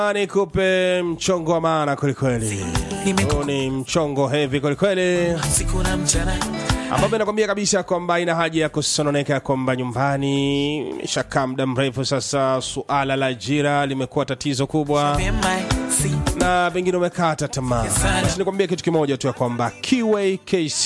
nikupe mchongo wa maana kwelikweli. Huu ni mchongo hevi kwelikweli, siku na mchana ambapo inakwambia kabisa kwamba ina haja ya kusononeka kwamba nyumbani imeshakaa muda mrefu sasa, suala la ajira limekuwa tatizo kubwa vyema si na pengine umekata tamaa. Basi nikwambia kitu kimoja tu ya kwamba Kiway KC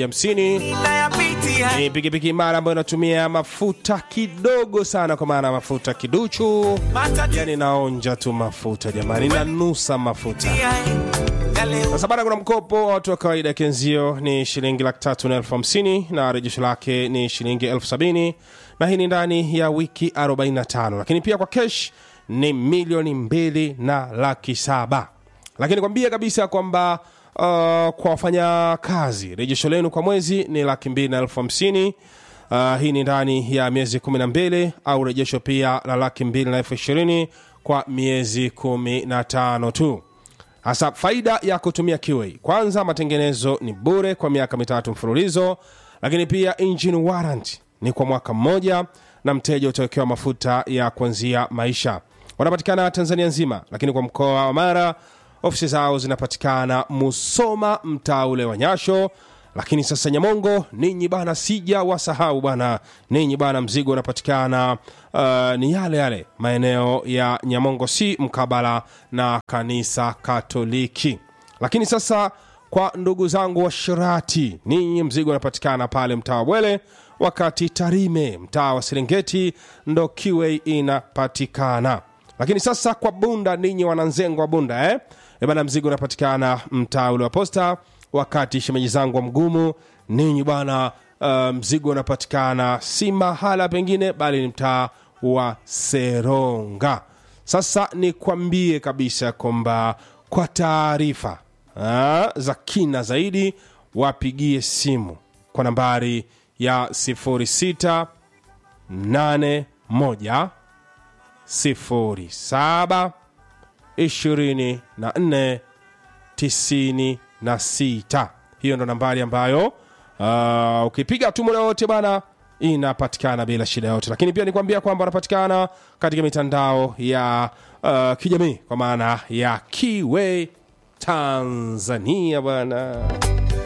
150 nayapitia ni pikipiki imara ambayo inatumia mafuta kidogo sana, kwa maana mafuta kiduchu, matatizo yani naonja tu mafuta jamani, nanusa mafuta. yale Sasa bana, kuna mkopo wa watu wa kawaida kenzio ni shilingi laki tatu na elfu hamsini na rejesho lake ni shilingi elfu sabini na hii ni ndani ya wiki 45 lakini pia kwa kesh ni milioni mbili na laki saba lakini kwambia kabisa kwamba uh, kwa wafanya kazi rejesho lenu kwa mwezi ni laki mbili na elfu hamsini Uh, hii ni ndani ya miezi kumi na mbili au rejesho pia la laki mbili na elfu ishirini kwa miezi kumi na tano tu hasa faida ya kutumia Kiway, kwanza matengenezo ni bure kwa miaka mitatu mfululizo, lakini pia engine warranty ni kwa mwaka mmoja, na mteja utawekewa mafuta ya kuanzia maisha. Wanapatikana Tanzania nzima, lakini kwa mkoa wa Mara ofisi zao zinapatikana Musoma, mtaa ule wa Nyasho. Lakini sasa Nyamongo, ninyi bana, sija wasahau bana, ninyi bana, mzigo unapatikana uh, ni yale yale maeneo ya Nyamongo si mkabala na kanisa Katoliki. Lakini sasa kwa ndugu zangu wa Shirati, ninyi mzigo unapatikana pale mtaa wa Bwele, wakati Tarime mtaa wa Serengeti ndo Kiway inapatikana. Lakini sasa kwa Bunda, ninyi wananzengo wa Bunda eh? E bana, mzigo unapatikana mtaa ule wa Posta, wakati shemeji zangu wa Mgumu, ninyi bwana, uh, mzigo unapatikana si mahala pengine, bali ni mtaa wa Seronga. Sasa nikwambie kabisa kwamba kwa taarifa ah, za kina zaidi wapigie simu kwa nambari ya 06 81 07 24 96 hiyo ndo nambari ambayo uh, ukipiga tu muda wote bana inapatikana bila shida yote lakini pia nikwambia kwamba wanapatikana katika mitandao ya uh, kijamii kwa maana ya Kiway Tanzania bwana